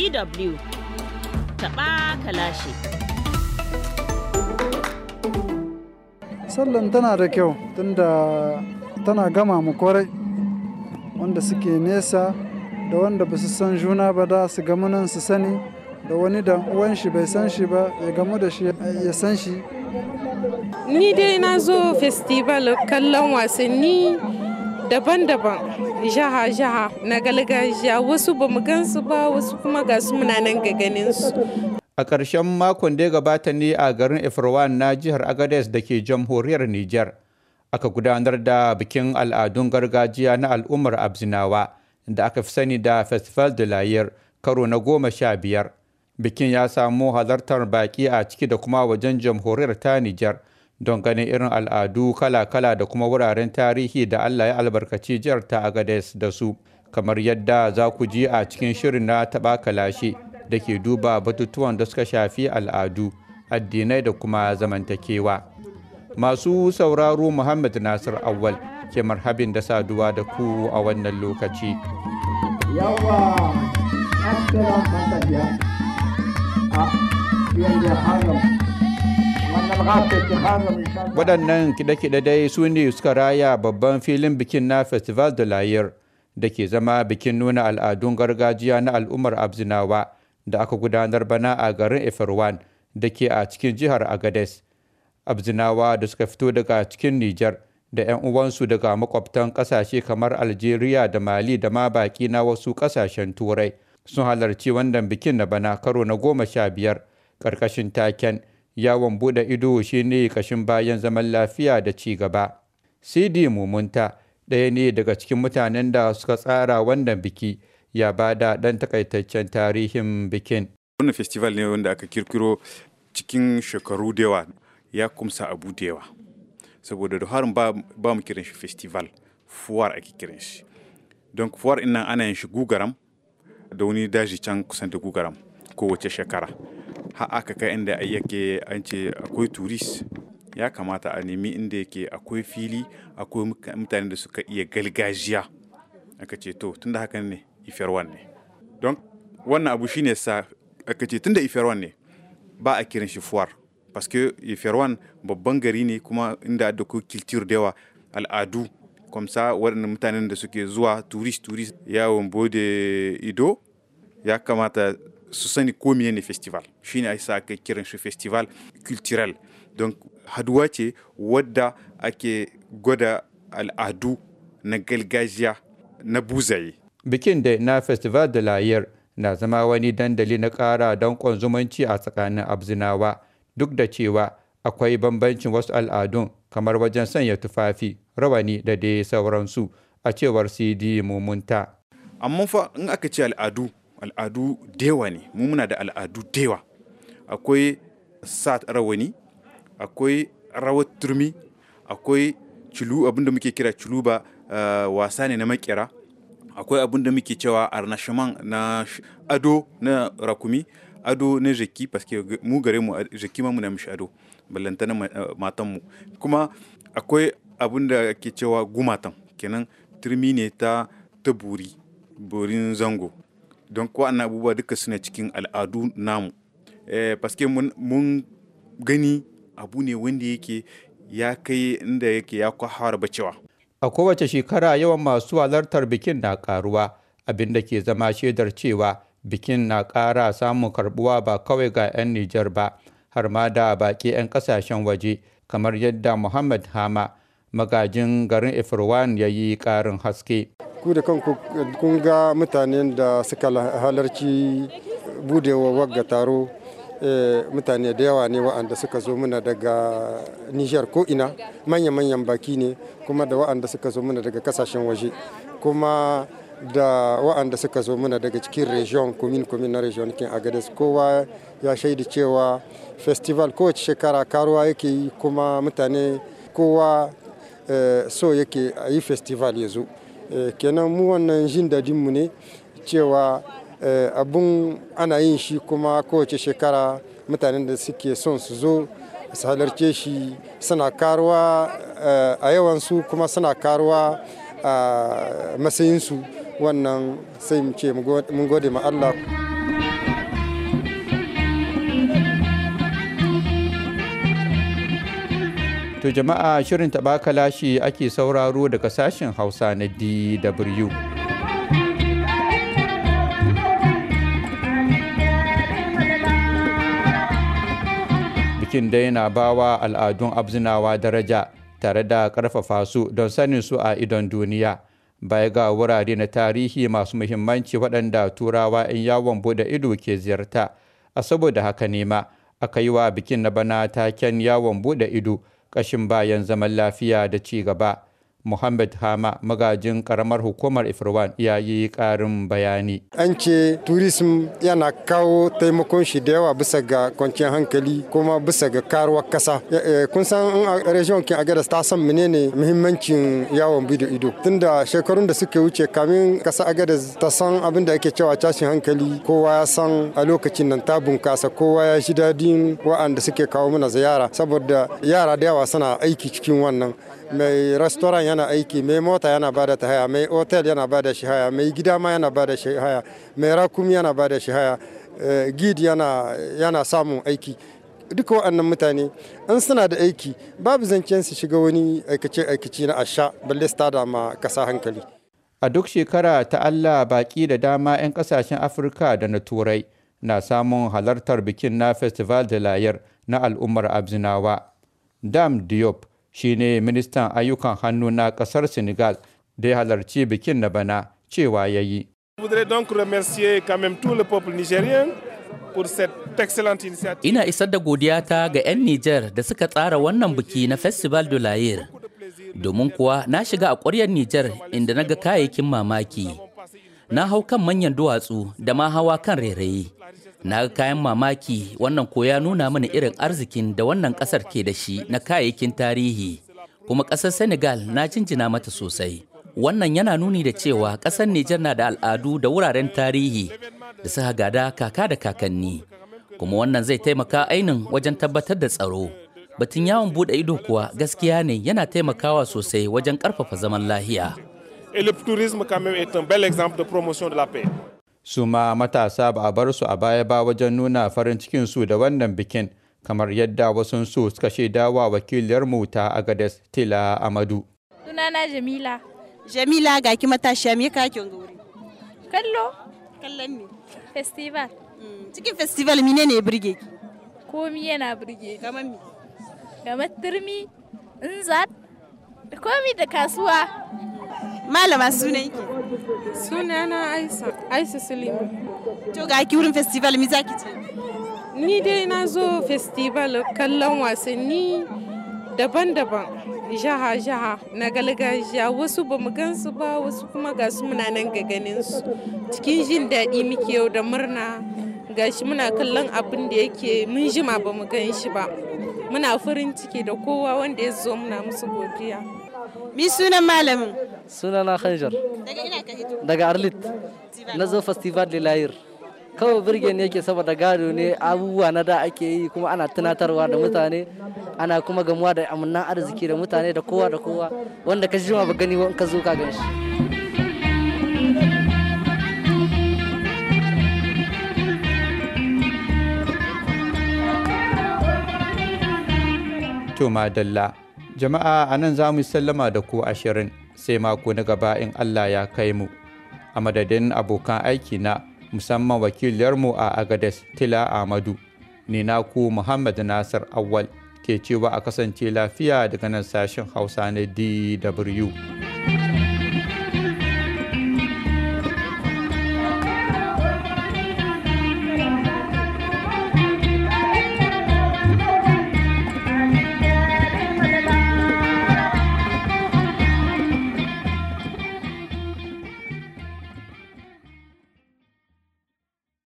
DW taɓa kalashi. Sallan tana da kyau tunda tana gama mu kwarai wanda suke nesa da wanda ba su san juna ba da su gamu nan su sani da wani da uwan shi bai san shi ba ya gamu da shi ya san shi Ni dai na zo festival kallon wasanni daban-daban jaha-jaha na gargajiya wasu ba mu gansu ba wasu kuma ga su muna nan ga ganin su. A ƙarshen makon da ya gabata ne a garin Ifirwan na jihar Agadez da ke jamhuriyar Nijar. Aka gudanar da bikin al'adun gargajiya na al'ummar Abzinawa da aka fi sani da Festival de Layir karo na goma sha biyar. Bikin ya samu halartar baƙi a ciki da kuma wajen jamhuriyar ta Nijar don ganin irin al'adu kala-kala da kuma wuraren tarihi da Allah ya albarkaci jihar ta Agadez da su. Kamar yadda za ku ji a cikin shirin na taɓa kalashe. da ke duba batutuwan da suka shafi al'adu addinai da kuma zamantakewa masu sauraro muhammad nasir awal ke marhabin da saduwa da ku a wannan lokaci yawa assalam matafiya a yanzu haram wannan gafet haram waɗannan kiɗe-kiɗe dai su ne suka raya babban filin bikin na festival de layir da ke zama bikin nuna al'adun gargajiya na al'ummar abzinawa da aka gudanar bana a garin Efirwan da ke a cikin jihar Agades. Abzinawa da suka fito daga cikin Nijar da 'yan uwansu daga makwabtan ƙasashe kamar Algeria da Mali da ma baƙi na wasu ƙasashen Turai sun halarci wannan bikin na bana karo na goma sha biyar ƙarƙashin taken yawon buɗe ido shine kashin bayan zaman lafiya da ci gaba. Sidi Mumunta ɗaya ne daga cikin mutanen da suka tsara wannan biki. ya ba da ɗan takaitaccen tarihin bikin. Wannan festival ne wanda aka kirkiro cikin shekaru da yawa ya kumsa abu da yawa. Saboda da harin ba mu kiran shi festival, fuwar ake kiran shi. Don fuwar ina ana yin shi gugaram da wani daji can kusan da gugaram kowace shekara. Ha aka kai inda yake an ce akwai turist ya kamata a nemi inda yake akwai fili akwai mutane da suka iya galgajiya. Aka ce to tunda haka ne ifirwan ne don wannan abu shine sa aka ce tunda ifirwan ne ba a kiran shi fuwar paske ifirwan babban gari ne kuma inda da ku kiltir da yawa al'adu kwamsa waɗannan mutanen da suke zuwa turist turist yawon bude ido ya kamata su sani ko ne festival shine ai sa aka kiran shi festival culturel don haduwa ce wadda ake gwada al'adu na gargajiya na buzaye bikin da na festival de layar na zama wani dandali na ƙara danƙon zumunci a tsakanin abzinawa duk da cewa akwai bambancin wasu al'adun kamar wajen sanya tufafi rawani da dai sauransu a cewar cd mumunta amma fa in aka ce al'adu al'adu dewa ne mu muna da al'adu dewa akwai sa rawani akwai rawar turmi akwai cilu abinda muke kira ciluba uh, wasa ne na makera akwai abin da muke cewa arnashiman na ado na rakumi ado na jaki paske mu gare mu jaki ma muna mishi ado ballanta na matan mu kuma akwai abin da ke cewa gumatan kenan turmi ne ta ta buri burin zango don ko annan abubuwa duka suna cikin al'adu namu eh, paske mun, mun gani abu ne wanda yake ya kai inda yake ya kwahara bacewa a kowace shekara yawan masu halartar bikin na karuwa abin da ke zama shaidar cewa bikin na ƙara samun karbuwa ba kawai ga 'yan Nijar ba har ma da baƙi 'yan ƙasashen waje kamar yadda Muhammad Hama magajin garin Ifirwan ya yi ƙarin haske. Ku da kanku kun ga mutanen da suka halarci budewa wagga taro mutane da yawa ne wa'anda suka zo muna daga Nijar ko ina manya-manyan baki ne kuma da wa'anda suka zo muna daga kasashen waje kuma da wa'anda suka zo muna daga cikin region komin komin na region kin agades kowa ya shaidi cewa festival kowace shekara karuwa yake yi kuma mutane kowa so yake a yi festival ya zo kenan mu wannan jin dadinmu ne cewa abun ana yin shi kuma kowace shekara mutanen da suke son su zo su halarce shi suna karuwa a yawansu kuma suna karuwa a matsayinsu wannan sai mu ce mun gode ma Allah. To jama'a shirin taɓa kalashi ake sauraro daga sashen Hausa na DW. Bikin dai na bawa al'adun abzinawa daraja tare da ƙarfafa su don sanin su a idon duniya. Baya ga wurare na tarihi masu muhimmanci waɗanda turawa 'yan yawon bude ido ke ziyarta. A saboda haka ne ma aka yi wa bikin na bana taken yawon bude ido ƙashin bayan zaman lafiya da ci gaba. Muhammad Hama magajin karamar hukumar Ifirwan ya yi ƙarin bayani. An ce tourism yana kawo taimakon shi da yawa bisa ga kwanciyar hankali kuma bisa ga karuwar kasa. Kun san a region kin Agadas ta san menene muhimmancin yawon bidiyo ido. Tunda shekarun da suka wuce kamin kasa Agadas ta san abin da ake cewa tashin hankali kowa ya san a lokacin nan ta bunkasa kowa ya shi dadin wa'anda suke kawo mana ziyara saboda yara da yawa suna aiki cikin wannan. mai restaurant yana aiki mai mota yana bada ta haya mai hotel yana bada shi haya mai gida ma yana bada shi haya mai rakumi yana bada shi haya gid yana yana samun aiki duka waɗannan mutane an suna da aiki babu zancen su shiga wani aikace aikaci na asha balle su tada ma kasa hankali a duk shekara ta Allah baki da dama 'yan kasashen Afirka da na Turai na samun halartar bikin na Festival de Layar na al'ummar Abzinawa. Dam Diop shine ministan ayyukan hannu na kasar senegal da ya halarci bikin na bana cewa ya yi ina isar da godiyata ga 'yan nijar da suka tsara wannan biki na festival de layer domin kuwa na shiga a ƙwaryar nijar inda na ga kayayyakin mamaki na hau kan manyan duwatsu da ma hawa kan rairayi na ga kayan mamaki wannan ko ya nuna mana irin arzikin da wannan kasar ke da shi na kayayyakin tarihi kuma kasar senegal na jinjina mata sosai wannan yana nuni da cewa kasar nijar na da al'adu da wuraren tarihi da suka gada kaka da kakanni kuma wannan zai taimaka ainin wajen tabbatar da tsaro batun yawon bude ido kuwa gaskiya ne yana taimakawa sosai wajen karfafa zaman lahiya Et le tourisme quand même est un bel exemple de promotion de la paix. su ma matasa ba a bar su a baya ba wajen nuna farin cikin su da wannan bikin kamar yadda wasu su suka shaida wa wakiliyar mu ta Agades Tila Amadu. Sunana Jamila. Jamila ga ki matashiya me ka kin wuri? Kallo. Kallon me? Festival. Cikin festival mine ne burge ki? Komi yana burge. Kamar me? Kamar turmi, inzat, da komi da kasuwa. Malama sunan ki? Sunana Aisa, Aisa Suleiman. To ga ki wurin festival mi zaki ce? Ni dai na zo festival kallon wasanni daban-daban. Jaha-jaha na galgajiya wasu ba mu gansu ba wasu kuma ga su muna nan ga ganin su. Cikin jin daɗi muke yau da murna gashi muna kallon abin da yake mun jima ba mu gan shi ba. Muna farin ciki da kowa wanda ya zo muna musu godiya. Mi sunan malamin? Sunana Khanjar. Daga ina ka hito? Daga Arlit. Na zo Festival de Layir. Kawai birge ne yake saboda gado ne abubuwa na da ake yi kuma ana tunatarwa da mutane ana kuma gamuwa da amannan arziki da mutane da kowa da kowa wanda ka jima ba gani ka zo ka gan shi. To madalla, jama'a a nan za mu sallama da ku ashirin sai mako na gaba in Allah ya kai mu. A madadin abokan aiki na musamman wakiliyarmu a Agades Tila Ahmadu, ni naku Muhammad Nasir Awal ke cewa a kasance lafiya daga nan sashen Hausa na DW.